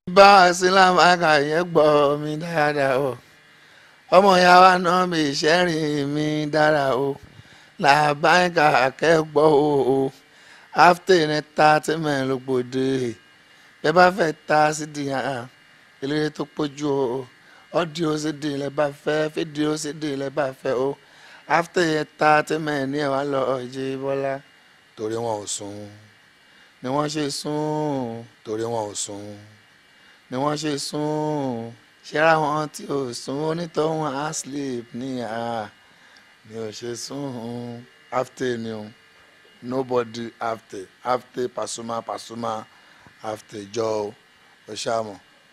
bá a sí lámàkà yẹn gbọ́ mi dáadáa o ọmọ ìyá wa náà mi ìṣẹ́rìn mi dára o làbáyìnká akẹ́gbọ́ o o after entertainment ló gbòde bẹ́ẹ̀ bá fẹ́ ta sídìí hàn eléré tó pójú o ọ́díò sídìí lẹ́ bá fẹ́ fídíò sídìí lẹ́ bá fẹ́ o after entertainment ní ẹ̀ wá lọ ọ̀jẹ̀ bọ́lá torí wọn ò sùn ni wọ́n ṣe sùn torí wọn ò sùn ni wọ́n ṣe sùn ṣẹ́ra wọn tí ò sùn onítọ̀hún á sleep ní à ni ò ṣe sùn after ni o nobody after after Pasuma Pasuma after jọ o ṣàmọ̀.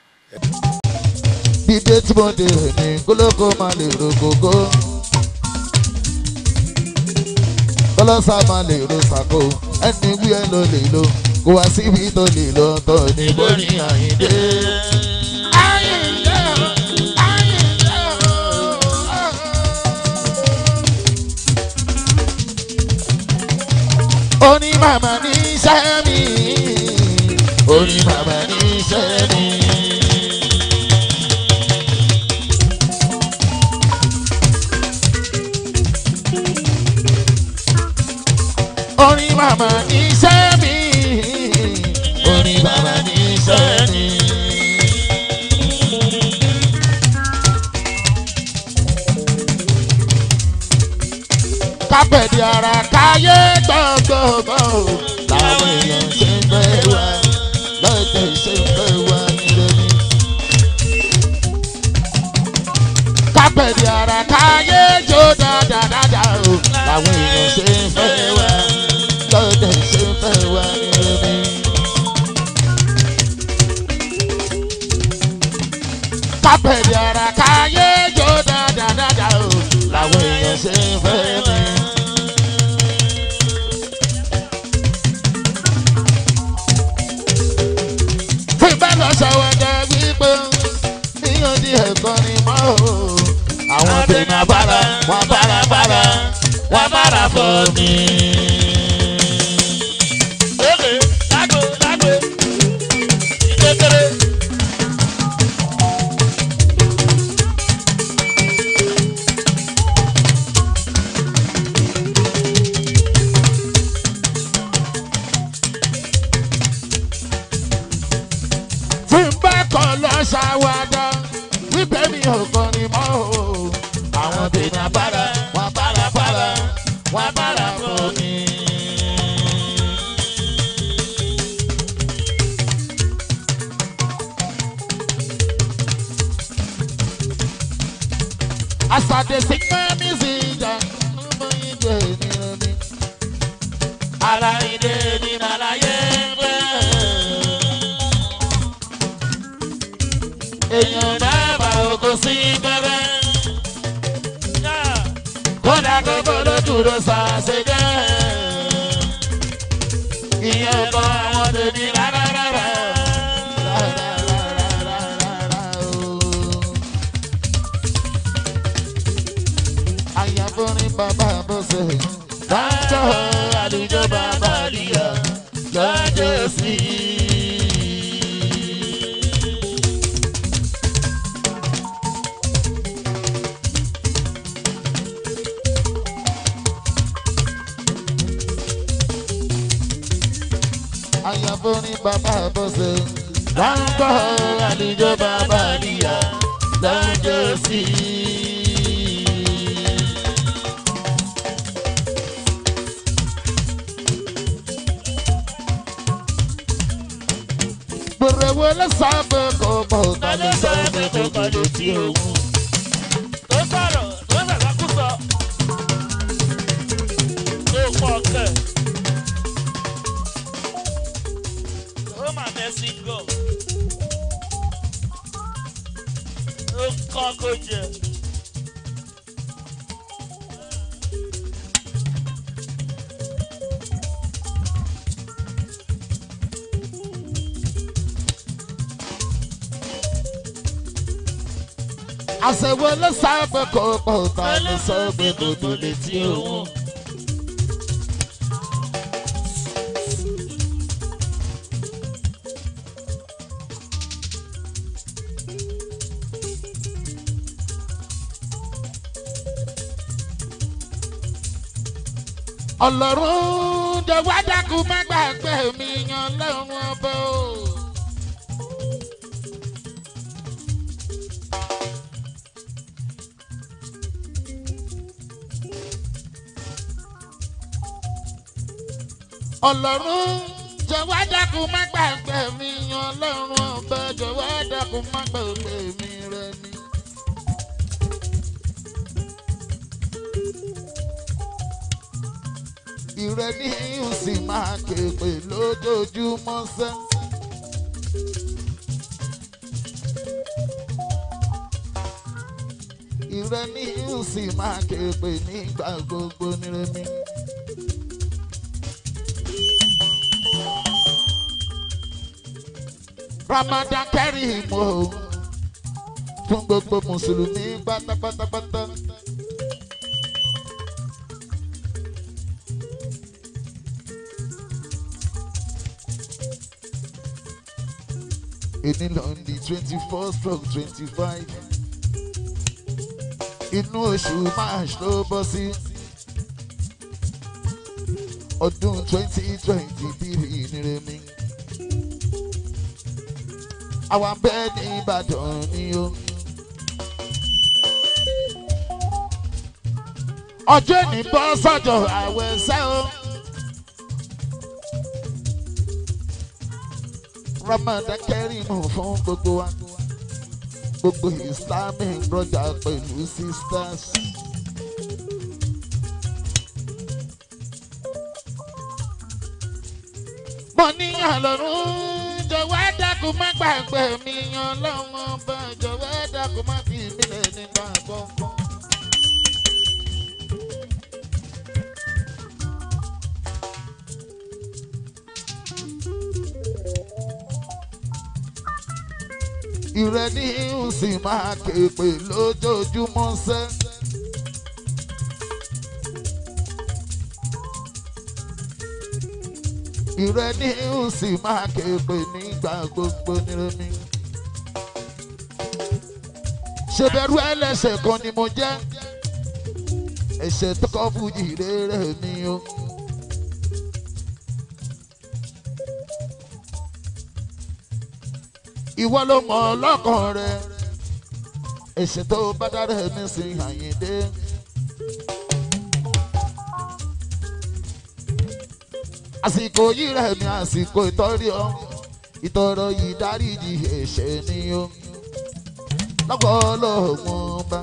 dídé tí mo dé ní kólókó máa lè ro gógó kọlọ́sà máa lè ro sàkó ẹni wí ẹ ló lè lo kó wá síbi tó lè lọ tọ́ ní bórí àyíndé. oní màmá ní iṣẹ́ mi oní màmá ní iṣẹ́ mi. orin màmá ní iṣẹ́ mi orin màmá ní iṣẹ́ mi. kápẹ̀dì ara káyé gbọ̀ngbọ̀ngbọ̀ o làwọn èèyàn ṣe ń fẹ́ wá lọ́jọ́ ṣe ń fẹ́ wá nílé mi. kápẹ̀dì ara káyé jó dáadáa o làwọn èèyàn ṣe ń fẹ́ wá lọ́jọ́ ṣe ń fẹ́ wá nílé mi. kápẹ̀dì ara káyé jó dáadáa o làwọn èèyàn ṣe ń fẹ́ mi. tí bá lọ ṣàwádà wípé níyàn di ẹ̀kọ́ ni mọ́ o. àwọn tèmi abára wọn bára bára wọn bára bọ̀ mí. Oge, lágbo, lágbo, ìkékeré. tí n bá kàn lọ ṣàwádà wípé mi ò kàn ní mọ́ o. àwọn tèmi abára wọn bára bára wọn bára bọ̀ mí. As I dey sing my music, mo yin jẹ ènìyàn mi. Ara ìdè ni màláyé ń gbé. Èèyàn Dábàá oko sí gbẹ́gbẹ́. kódà gbogbo ló dúró sàṣẹjẹ. Ìyẹn kọ́ àwọn tèmi rárá rárá. Àyàforin bàbá bọ́sẹ̀ dájọ́ àlùjọ bàbá àlìyà lọ́jọ́ sí i. Àyàforin bàbá bọ́sẹ̀ dájọ́ àlùjọ bàbá àlìyà lọ́jọ́ sí i. Gbèrè wo ló sábẹ́ kò mọ̀ Ta ló sọ pé kò kọ́ létí òun? Tó sọ̀rọ̀, tó sàkàkùsọ. Tó pọ̀ kẹ̀. Ó mà mẹ́sì gọ̀. Ó kọ́ kó jẹ. àṣẹwó ló sábẹ́ kò mọ̀ ta ló sọ pé kò tó létí òun. ọlọ́run jọ̀wọ́ dákun má gbàgbé mi yan lọ́rùn ọba o. ọlọ́run jọ̀wọ́ dákun má gbàgbé mi yan lọ́rùn ọba jọ̀wọ́ dákun má gbàgbé mi rẹ ni. ìrẹ ní ìhùnsì máa képe lójoojúmọ́ sẹ́. ìrẹ ní ìhùnsì máa képe nígbà gbogbo nírẹ̀mí. Ramadan Kareem o fún gbogbo mùsùlùmí pátápátápátá. Èní lọ ní twenty four stroke twenty five. Inú oṣù March ló bọ́ sí. Ọdún twenty twenty three nírẹ̀mí àwa ń bẹ ní ìbàdàn ni o. ọjọ́ ní bọ́ sọ́jọ́ àwẹ̀ ṣẹ́ o. Ramadan Kareem fún gbogbo wa gbogbo Islamic brother pẹ̀lú sisters. mo ní àlọ́run jọ̀wọ́ dákun má gbàgbé mi yan lọ́wọ́ bá jọ̀wọ́ dákun má fi mí lẹ̀ nígbà gbọ̀ngàn. ìrẹ́ ní ìhùnsì máa képe lójoojúmọ́ sẹ́. ìrẹ́ ní ìhùnsì máa képe nígbà gbogbo nírẹ́mi. ṣèbẹ̀rù ẹlẹ́ṣẹ̀ kan ni mo jẹ́ ẹ̀ṣẹ̀ tó kọ́ fújì rere mi o. ìwọ ló mọ̀ ọlọ́kàn rẹ ẹ̀ṣẹ̀ tó bá dára ẹ̀mí sí àyíndé. àsìkò yìí rẹ̀ mi àsìkò ìtọ́rí ọ ìtọ́rọ yìí dáríjì ẹ̀ṣẹ̀ ni o lọ́pọ̀ ọlọ́gbọ́n bá.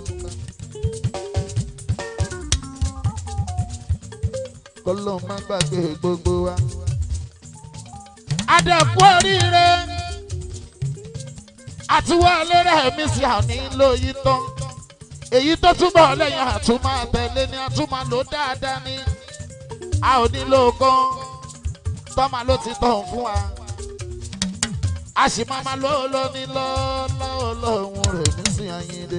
kọ́lọ́ má gbàgbé gbogbo wa. adẹ̀kú oríire àtiwọlé rẹ̀ mi sì àní lóyí tán èyí tó túbọ̀ lẹ́yìn àtúmọ̀ àtẹ̀lé ni àtúmọ̀ ló dáadáa ni a ò nílò gan tọ́mà ló ti tàn fún wa a sì máa ma lọ́ọ́ lọ́ ní lọ́ọ́ lọ́hùn rẹ̀ mí sí ayíǹde.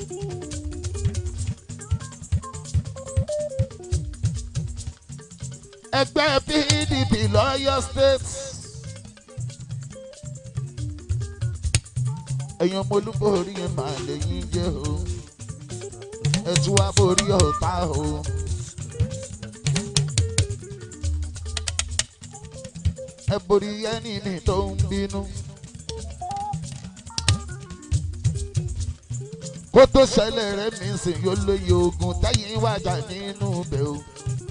ẹgbẹ́ pdp lọ́yọ́ state. ẹ̀yin ọmọ olúborí yẹn máa lè yín jẹ́ o ẹ tún wá borí ọ̀tá o. ẹ borí ẹni mi tó ń bínú. kó tó ṣẹlẹ̀ rẹ̀ mi sìn yóò lóye ogun tẹ́yìn wájà nínú ibẹ̀ o.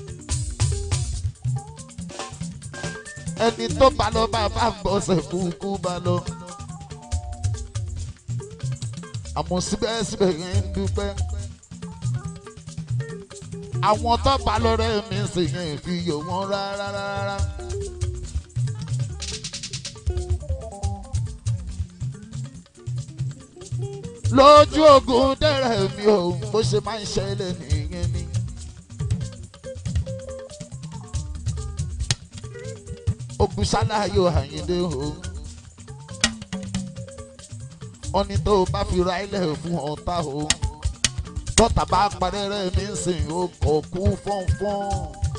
ẹni tó bá lọ bá bá ń bọ̀sẹ̀ kúkú bá lọ. àmọ́ síbẹ̀síbẹ̀ yẹn ń dúpẹ́. àwọn tó bá lọ́rẹ́ mi sì yẹn fi yò wọ́n rárá rárá. lójú ogun dẹ́rẹ̀ mi ò bó ṣe máa ń ṣẹlẹ̀ nìyẹn ni. ogun ṣáláyò àyíndé o wọ́n ní tó o bá fi ra ilẹ̀ fún ọ̀tá o tọ́ta bá parẹ́rẹ́ mi ń sìn o kò kú fọ́nfọ́n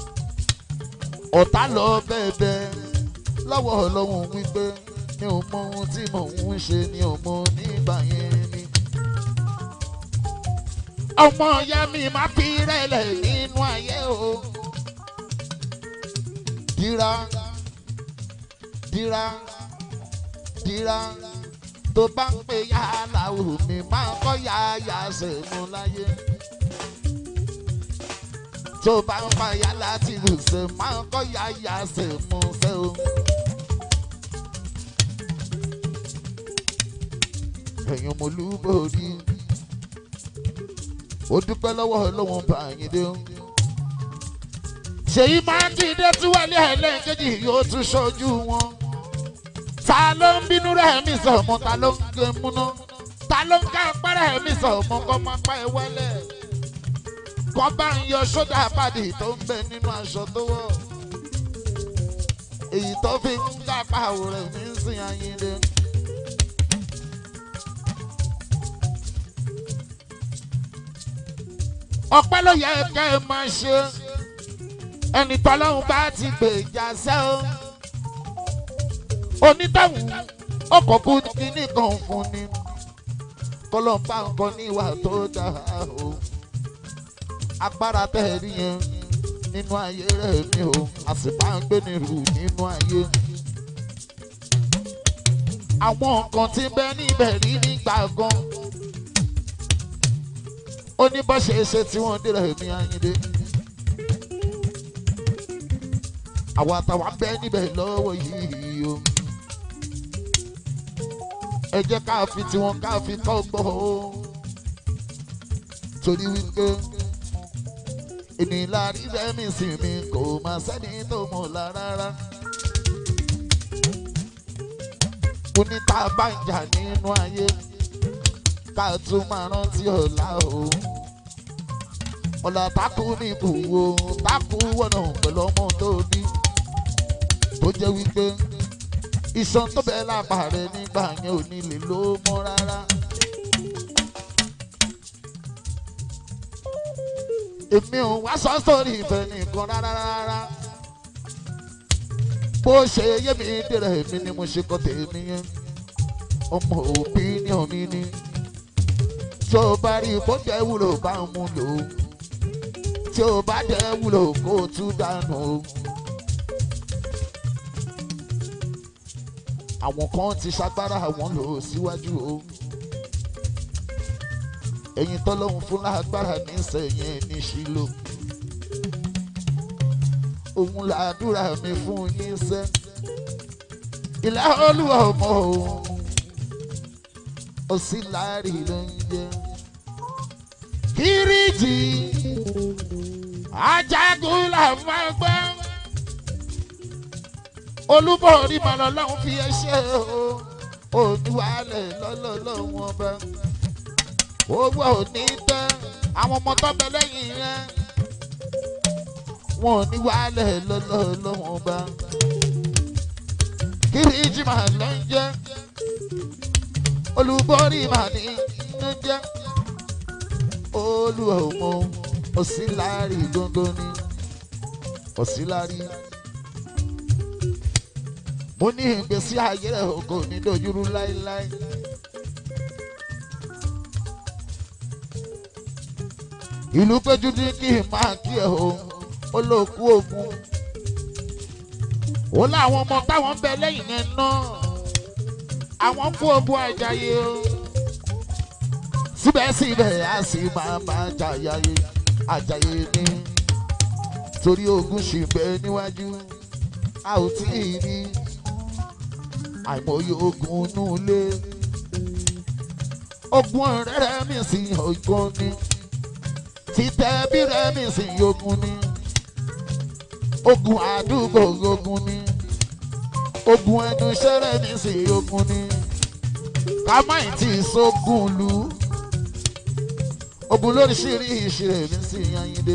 ọ̀tá lọ bẹ́ẹ̀bẹ́ lọ́wọ́ ọlọ́run wípé mi ò mọ ohun tí mò ń ṣe ni ò mọ nígbà yẹn ni. ọmọ ìyá mi máa fi rẹ̀lẹ̀ nínú ayé o dira dira dira tó bá ń pè yàrá omi máa kọ́ yàyà sẹ́mu láyé tó bá ń pa yàrá tìlù sẹ́ máa kọ́ yàyà sẹ́mu sẹ́ o. ẹ̀yin mo lúborí ó dúpẹ́ lọ́wọ́ ọlọ́wọ́n bá yín dé. ṣèyí máa ń dìde tí wálé ẹlẹ́ẹ̀kejì yóò tún ṣojú wọn. ta ló ń bínú rẹ̀ mí sọ̀mọ́ ta ló ń gé múná ta ló ń ká pẹ́rẹ́ mi sọ̀mọ́ kọ́ máa pa ẹ wálẹ̀. kọ́ bá ń yọ sódà pàdé tó ń bẹ nínú aṣọ tó wọ̀. èyí tó fi ń kápá àwòrán mi ń sìn ayíǹde. ọpẹ́ ló yẹ kẹ́ ẹ máa ṣe ẹni tọ́lọ́hún bá ti gbèjà sẹ́ o onítàwọn ọkọ̀kú kíní kan fún ni kọlọ́mbà nǹkan ní ìwà tó dáa o agbára tẹ̀rí yẹn nínú ayé rẹ̀ mi o a sì máa ń gbé ní rù nínú ayé àwọn nǹkan tí ń bẹ níbẹ̀ rí nígbà gan ó ní bó ṣe ṣe tí wọ́n dé rẹ̀ mí ayíǹde. àwa táwa bẹ́ níbẹ̀ lọ́wọ́ yìí o. ẹ jẹ́ ká fi tiwọn ká fi kọ́gbọ́ o. torí wípé ènìyàn láàrin rẹ́mi sí mi kò má sẹ́ni tó mọ̀ la rárá. mo ní tá a bá ń jà nínú ayé ká tún máa rántí ọ̀la o. ọ̀la takú ní ìbùwò takú wọ̀nà pẹ̀lú ọmọ tó ní. tó jẹ́ wípé iṣan tó bẹ́ẹ̀ lápá rẹ̀ nígbà yẹn ò ní lè ló mọ́ rárá. èmi ò wá sọ sórí ìfẹ́ nìkan rárá rárá. bó ṣe yé mi dèrè èmi ni mo ṣe kọ́ tèmi yẹn ọmọ òbí ní omi ní tí o bá rí kó jẹ́ wúlò bá ń mú lò ó tí o bá jẹ́ wúlò kó o tún dànù o. àwọn kan ti ṣagbára àwọn lò ó síwájú o ẹ̀yin tọ́lọ́hún fún lágbára nísẹ̀yìn ní ṣílò òun làdúrà mi fún yín sẹ́ ìlà olúwa ọmọ òun òsínláàrí ló ń jẹ. kíríjì ajagun là máa gbọ́. olúborí màlọ́ lọ́hún fi ẹṣẹ́ o òníwálẹ̀ lọ́lọ́lọ́hún ọba. owó òní tẹ́ àwọn ọmọ tọ́bẹ lẹ́yìn rẹ̀. wọn ò ní wálẹ̀ lọ́lọ́lọ́hún ọba. kíríjì màlọ́ ń jẹ́ olùborí mà ní inú jẹ́ olùhòmò òsínlárí gbogbo ní òsínlárí. mo ní ìgbésí ayé rẹ̀ kò ní dojúrú láéláé. ìlú péjú ní kí n máa kí ẹ o ó ló kú ogun. ó láwọn ọmọ táwọn ń bẹ lẹ́yìn yẹn náà àwọn kú ogun àjàyè o. síbẹ̀síbẹ̀ a sì máa máa jàyàyè àjàyè ni torí ogun ṣì ń bẹ níwájú a ò tí ì rí àìmọye ogun inú ilé ogun ọ̀rẹ́ mi sì ogun ni títẹ̀ bí rẹ̀ mi sì ogun ni ogun àdúgbò ogun ni ogun ẹnu ṣẹlẹ̀ ní sí ogun ni ká má ì tí ì sógun lu ogun lóríṣiríṣi rẹ̀ ní sí yanyinde.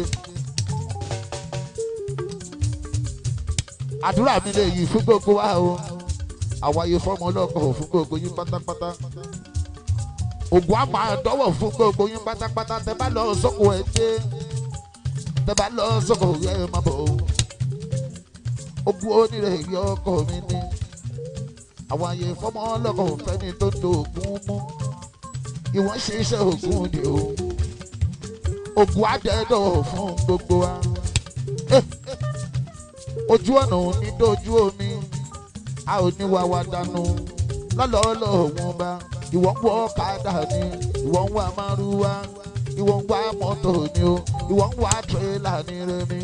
àdúrà mi lè yí fún gbogbo wa o àwáyé fọmọ ọlọ́kọ̀ fún gbogbo yín pátápátá ogun àmọ́ àdọ́wọ̀ fún gbogbo yín pátápátá tẹ bá lọ sóko ẹ dé tẹ bá lọ sóko ẹ má bọ̀ o ogun onírẹ̀ yọ ọkọ mi ní àwọn àyè fọmọ ọlọ́kọ̀ fẹ́ni tó ń do ogun mú ìwọ́n ṣe iṣẹ́ ogun ni o ogun àdẹ́dọ̀ fún gbogbo wa ojú ọ̀nà ò ní dojú omi a ò ní wá wa dànù lọ́lọ́ọ́lọ́ òun bá ìwọ ń wọ ọ̀kadà ni ìwọ ń wá márúwá ìwọ ń wá mọ́tò ni o ìwọ ń wá tírélà ní remi.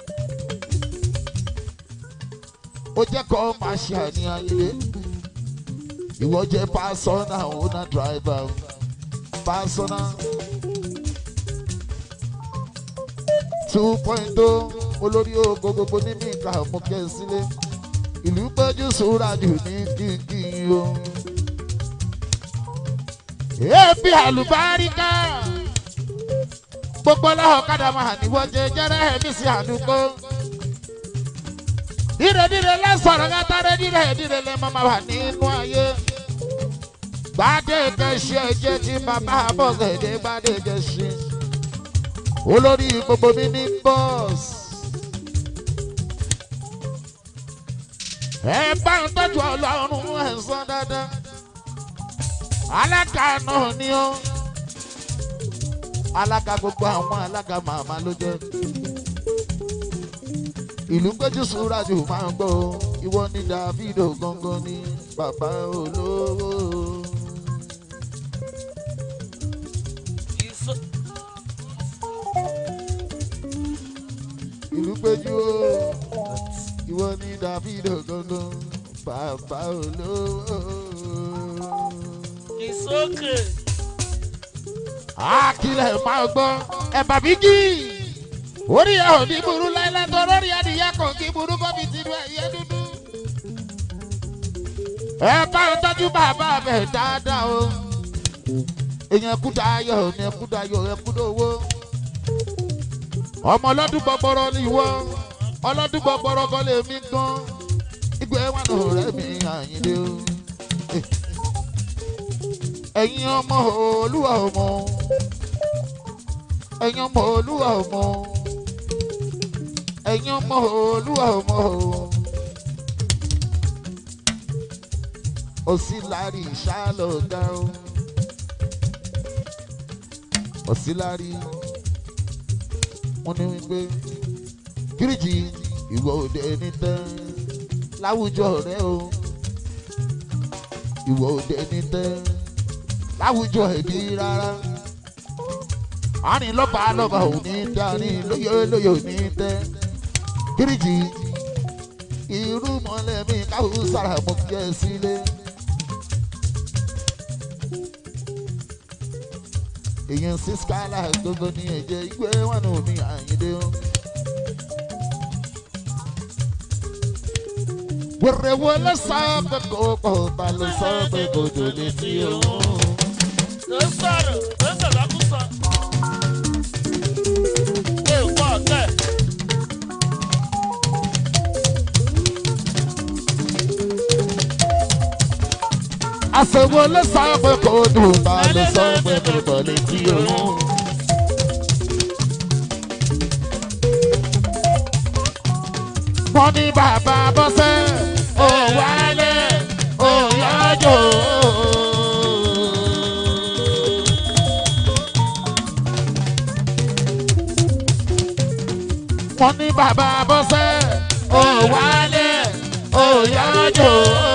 ó jẹ́ kó máa ṣe àníyàn ilé ìwọ jẹ́ pásọ́nà ọ̀nà dráìvà pásọ́nà two point o olórí ogo gbogbo ní mìíkà mú kẹ́ sílé ìlú péjú sùúrà jù ní kíkín o. èébì àlùbáríkà gbogbo ọlọ́ọ̀kadà máa níwọ̀ jẹjẹrẹ ẹ̀mí sí àdúgbò. dídèdídè lẹ́sọ̀rọ̀ kátàrẹ́ dídè dídè lẹ́ máa wà nínú ayé. gbàdé kẹsí ẹjẹ tí bàbá bọ̀gẹ̀dẹ̀ gbàdé kẹsí. olórí gbogbo mi ní bọ́ọ̀sì. ẹ bá ń tọ́jú ọlọ́run ẹ̀ sọ dáadáa. alága náà ni ó alága gbogbo àwọn alága màmá ló jẹ ìlú péjú súrájù máa ń gbọ́ ìwọ ní davido gangan ní bàbá olówó. Ìsọ- ìlú péjú o ìwọ ní davido gangan bàbá olówó. ìsókè. àkìlẹ̀ máa gbọ́ ẹ̀bà bíjì orí ẹ̀ ò ní burú láíláí tó lórí adìyẹ kò kí burú bọ́bí ti lu ẹ̀yẹ dúdú. ẹ bá ń tọ́jú bàbá bẹ̀ dáadáa o èèyàn kú dayọ̀ ní ẹkú dayọ̀ ẹkú dowó ọmọ ọlọ́dún gbọgbọrọ ni ìwọ ọlọ́dún gbọgbọrọ kan lè mí gan ìgbẹ́ wà lọ rẹ̀ mi àyìnlé o ẹ̀yin ọmọ olúwa ọmọ ẹ̀yin ọmọ olúwa ọmọ ẹ̀yin ọmọ olúwa ọmọ òsínlárí ìṣàlọ̀dá o òsínlárí wọn ní wípé kíríjì ìwọ òde ní tẹ́ láwùjọ rẹ o ìwọ òde ní tẹ́ láwùjọ èdè rárá àní lọ́ba lọ́ba ò ní dání lóye lóye ò ní tẹ́ kíríjì irú mọ́lẹ̀ mi káwọ́ sára mo kí ẹ sílé. èèyàn sí skala gbogbo ní ẹ̀jẹ̀ ìgbé wọn nù mí àyíndé o. wèrè wo ló sọ pé kò kò ta ló sọ pé kò tó létí òun. ló sọ̀rọ̀ ló sọ̀rọ̀ kú sọ. ṣé o pọ̀ kẹ́? àṣewò ló sọ pé kò dùn ta ló sọ pé kò tó létí òun. wọ́n ní bàbá bọ́sẹ̀ ò wálé ò yọjọ́. wọ́n ní bàbá bọ́sẹ̀ ò wálé ò yọjọ́.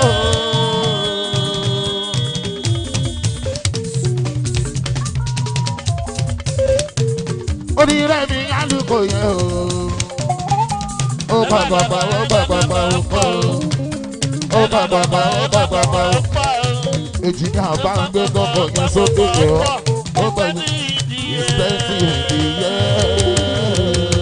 onírẹ̀ mi alùpùpù yẹn o ó bàbàbà ó bàbàbà ó pọ̀ ó bàbàbà ó bàbàbà ó pa èjì ní àbá ń gbé gbọ́kọ̀ yẹn sókè jọ ó pẹ̀lú ìspẹ́ntì ìdíyẹ.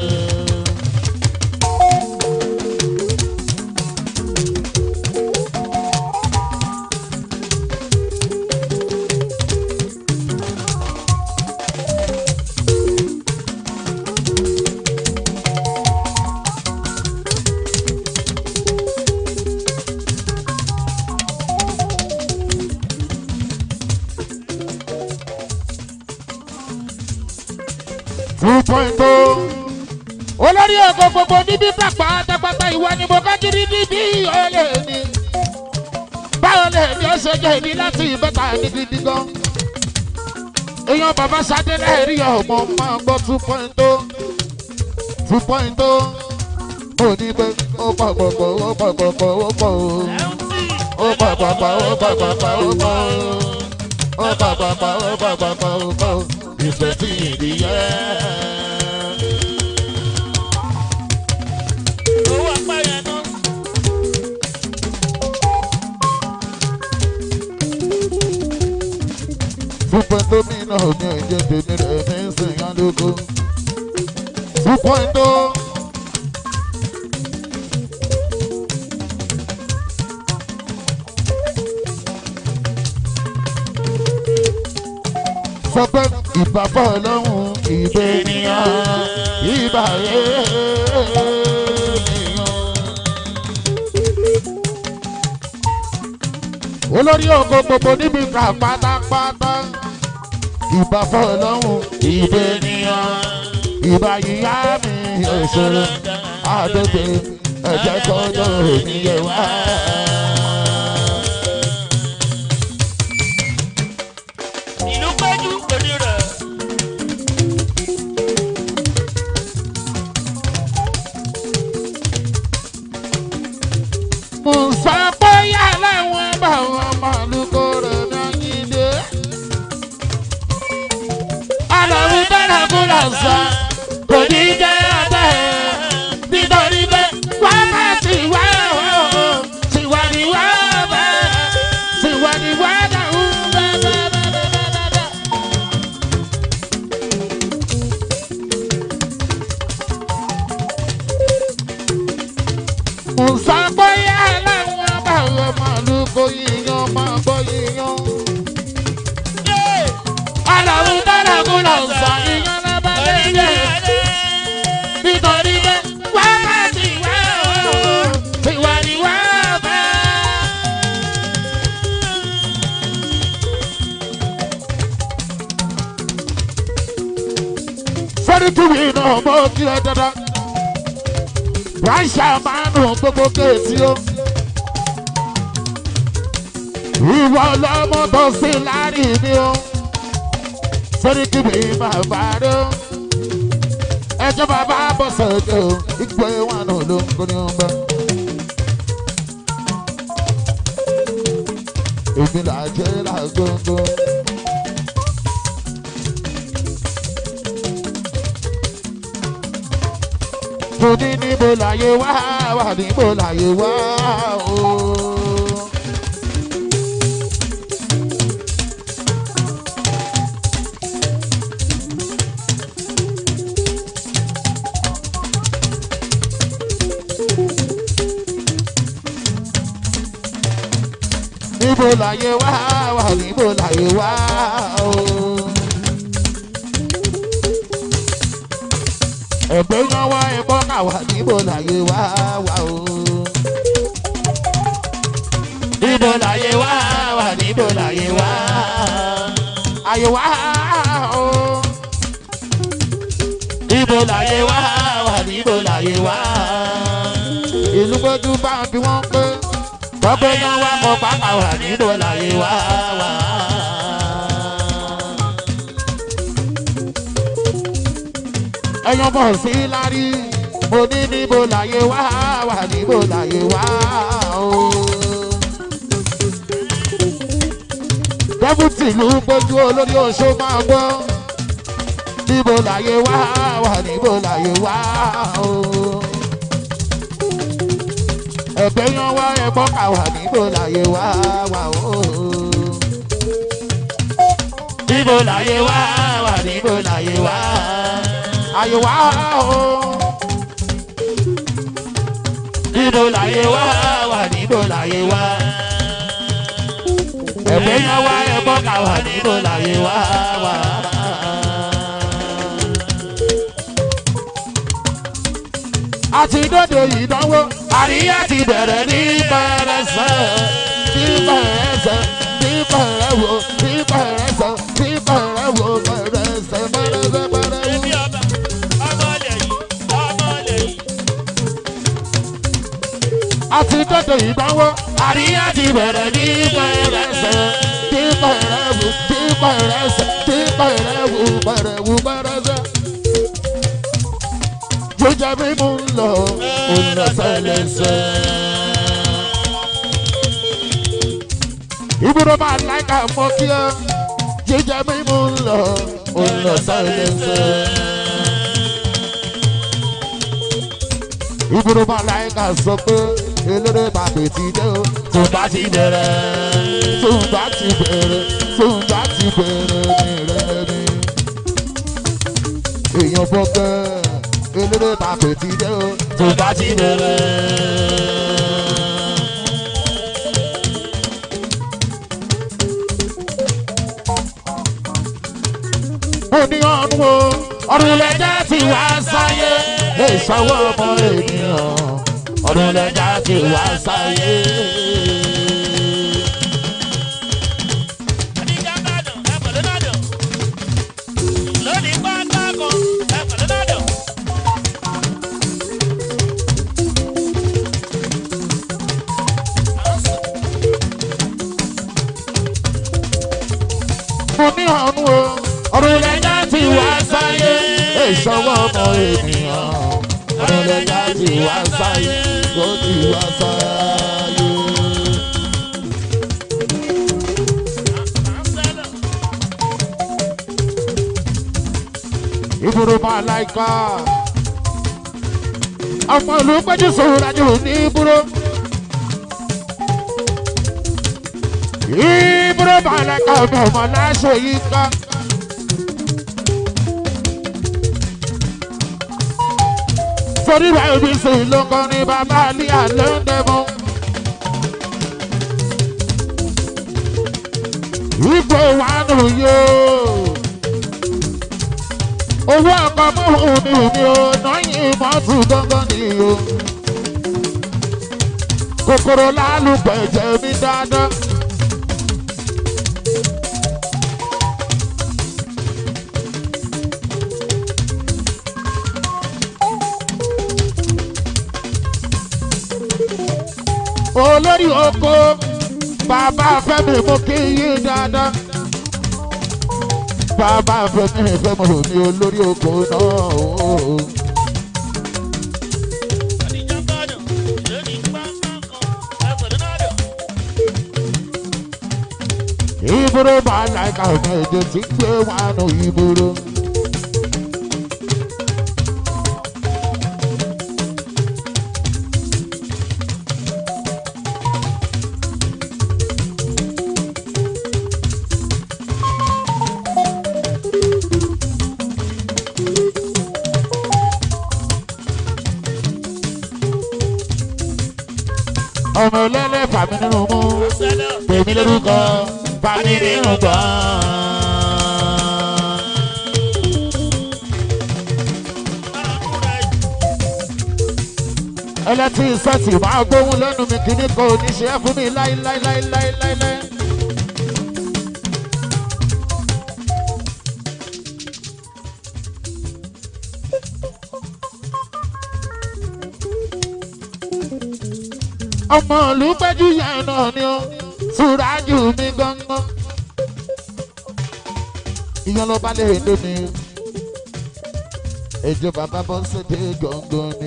two point oh. olórí ọkọ̀ gbogbo níbí pàpà pátápátá ìwọ ni mo bá kiri níbí olè ní. báwo lè ní ó ṣe jẹ́ ìní láti ìbẹ́ta ní gidi gan. èèyàn bàbá sadé lẹ́ẹ̀rí ọmọ máa gbọ́ two point oh. two point oh. mo ní pé ó pọ̀ pọ̀ pọ̀ ó pọ̀ pọ̀ pọ̀ ó pọ̀ o ó pọ̀ pọ̀ pọ̀ ó pọ̀ pọ̀ pọ̀ ó pọ̀ o ó pọ̀ pọ̀ pọ̀ ó pọ̀ pọ̀ pọ̀ ó pọ̀ o ìfẹ́ tí ìdíyẹ. owó apá yẹn náà. Fúnpẹ́ gómìnà mi ò jẹ́ tèmi rẹ̀ ní sèyánlógó. Fúnpẹ́ tó. Sọ pé ìbàbọ̀ ọlọ́run ìbè ènìyàn ìbà ènìyàn. olórí oko gbogbo níbi ká pátápátá ìbà fọlọ́hún ìbè ènìyàn ìbà yíyá mi òṣèré àdógbè ẹ̀jẹ̀ kọjọ́ òníyẹ wá. ìlú péjú pẹ̀lú rẹ̀. Musa bóyá láwọn bá wọn màlúkọ rẹ̀ ní ayíǹde. Àlàó dára kó lọ sọ, kò ní jẹ́ abẹ́ nítorí pé wọ́n bá ti wá o, tiwa ni wọ́n bá, tiwa ni wọ́n dà ó bá bá bá bá bá bá. Musa bóyá láwọn bá wọn màlúkọ yíyan máa gbọ́ yíyan. Àlàó dára kó lọ sọ, ìyan lábá lẹ́yìn. nítorí pé wákàtí wá o ìwà ni wá bá. sẹ́ríkìwì náà mọ́ kí ẹ dandan ráṣà máa nù gbogbo kéètì o. ìwọ lọmọ tó sí láàrin mi o sẹ́ríkìwì máa bá rẹ o ẹjọ́ bàbá bọ̀ sọ̀tẹ̀ o ìgbẹ́ wọn náà ló ń gbóni ọgbà. èmi là jẹ́ làgbóngbó. mo ní níbo láyé wá wà níbo láyé wá o. níbo láyé wá wà níbo láyé wá o. ẹ̀gbẹ́ yan wá ẹ̀kọ́ ká wà níbo láyé wá wà o. níbo láyé wá wà níbo láyé wá. ayé wá o. níbo láyé wá wà níbo láyé wá. ìlú gbójú bá ń bí wọ́n pé tọ́pẹ́ yan wá mọ pápá wà níbo láyé wá wá. ẹyan bọ̀ sí lárí mo ní níbo láyé wá wà níbo láyé wá o. dẹ́bùtì ló ń gbójú olórí oṣó máa gbọ́ níbo láyé wá wà níbo láyé wá o ẹ̀bẹ̀ yan wá ẹ̀gbọ́n kà wà níbo láyé wá wà o. níbo láyé wá wà níbo láyé wá ayé wá o. níbo láyé wá wà níbo láyé wá. ẹ̀bẹ̀ yan wá ẹ̀gbọ́n kà wà níbo láyé wá wà. àti dòde ìdánwò àríyá ti bẹ̀rẹ̀ ní pẹrẹsẹ̀ ní pẹrẹsẹ̀ ní pẹrẹwò ní pẹrẹsẹ̀ ní pẹrẹwò pẹrẹsẹ̀ pẹrẹsẹ̀ pẹrẹwò. Ebi ọba, ọmọ ilẹ̀ yìí, ọmọ ilẹ̀ yìí. àti dòde ìdánwò àríyá ti bẹ̀rẹ̀ ní pẹrẹsẹ̀ ní pẹrẹwò ní pẹrẹsẹ̀ ní pẹrẹwò pẹrẹwò pẹrẹsẹ̀. jíjẹ mímú ń lọ ó ń lọ sẹ́lẹ̀sẹ̀. ibùdó máa láìka mọ́ kí ẹ jíjẹ mímú ń lọ ó ń lọ sẹ́lẹ̀sẹ̀. ibùdó máa láìka sọ pé eléré bàbá ti dé o tó bá ti bẹ̀rẹ̀ tó bá ti bẹ̀rẹ̀ tó bá ti bẹ̀rẹ̀ ní rẹ̀ ní. èèyàn bọ́gẹ́ eléré bàbá ti dé o tó bá ti bẹ̀rẹ̀. mo ní ọ̀run o ọ̀run lẹ́jà tí wá sáyé lè ṣọwọ́ ọmọ ènìyàn ọ̀run lẹ́jà tí wá sáyé. Adija Nado, ẹ pẹ̀lú Nado. Lónìí pátákó, ẹ pẹ̀lú Nado. mo ní ọ̀run o ọ̀run lẹ́jà tí wá sáyé lè ṣọwọ́ ọmọ ènìyàn ọ̀run lẹ́jà tí wá sáyé ló ti wá sáyé. ìbúrò máa láìka ọmọ ìlú péjú sòwúrájú ní ìbúrò. ìbúrò máa láìka ọmọ ọmọ láṣọ yìí ká. torí rẹ̀ ibi sí lóko ní bàbá àlíyà ló ń dẹ́mu. ipò wà nù yóò owó ọkọ mọ́hún mi ò ní o náyìn mọ́tò gángan ni o. kòkòrò lálùpẹ̀jẹ̀ mi dáadáa. olórí oko bàbá fẹ́mi mú kí yí dáadáa bàbá fẹ́mi fẹ́mi ò ní olórí oko náà o. Adija Nado, lónìí pátákó, ẹ pẹ̀lú Nado. ìbúrò máa láìka ọ̀nà èdè tí ń gbé wọn nù ìbúrò. ọmọ ẹlẹ́lẹ́ fàmí nínú mú Sẹ́lẹ̀, tèmi lórúkọ fàmí nínú gbọ́n. arákùnrin rẹ̀ ẹlẹ́tí sẹ́ẹ̀tì máa gbóhùn lẹ́nu mi kìíní kan ò ní ṣe é fún mi láíláíláíláíláí. ọmọ ìlú péjú yẹn náà ni ó túrájú mi gángan. ìyẹn ló bá lè dé mi. èjò bàbá bọ́ sédé gángan ni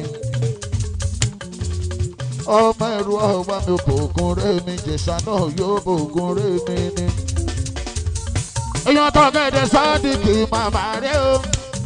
ọmọ ẹrù ọwọ́ mi bògùn rẹ̀ mi jẹ̀sà náà yóò bògùn rẹ̀ mi ni. èèyàn tó gẹ̀dẹ̀ sọ́ọ́dìkì màmá rẹ̀ o.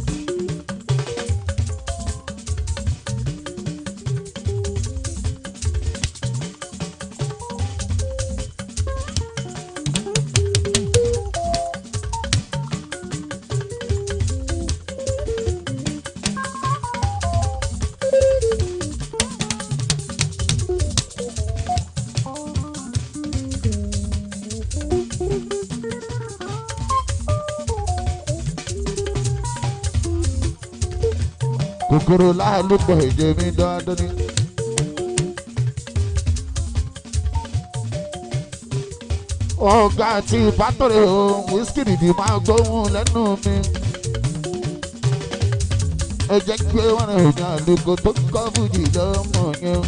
kòkòrò láàlúpọ̀ èdè mi dáadáa ni. ọ̀gá àti ìbátọ̀rẹ̀ ohun wíṣkì nìdí máa gbóhùn lẹ́nu mi. ẹ jẹ́ pé wọ́n rìn ní àlùkò tó kọ́ fújì lọ́mọ yẹn.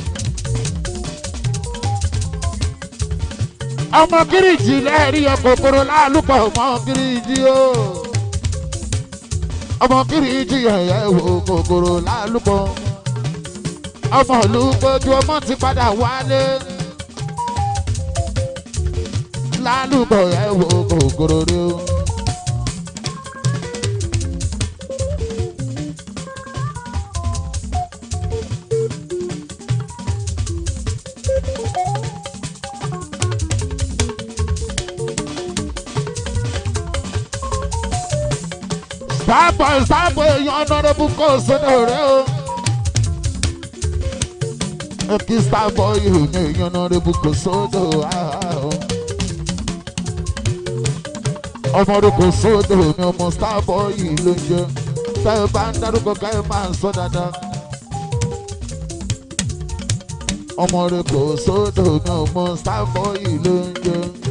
ọmọ kìrìjì lẹ́ẹ̀rí ẹ kòkòrò láàlúpọ̀ ọmọ kìrìjì o. ọmọ kìrìjì ẹ̀yẹ wo kòkòrò láàlúpọ̀. ọmọ ìlú gbójú ọmọ ti padà wálé lálùbọ̀ ẹ̀ wo kòkòrò rí o. Starboy Starboy èèyàn ọ̀nàdẹ́bù kò sódò rẹ̀ o. Kí Starboy èèyàn èèyàn ọ̀nàdẹ́bù kò sódò o. Ọmọdé kò sódò ní ọmọ Starboy ló ń jẹ. Tẹ́ ẹ bá ń dárúkọ ká ẹ máa ń sọ dáadáa. Ọmọdé kò sódò ní ọmọ Starboy ló ń jẹ.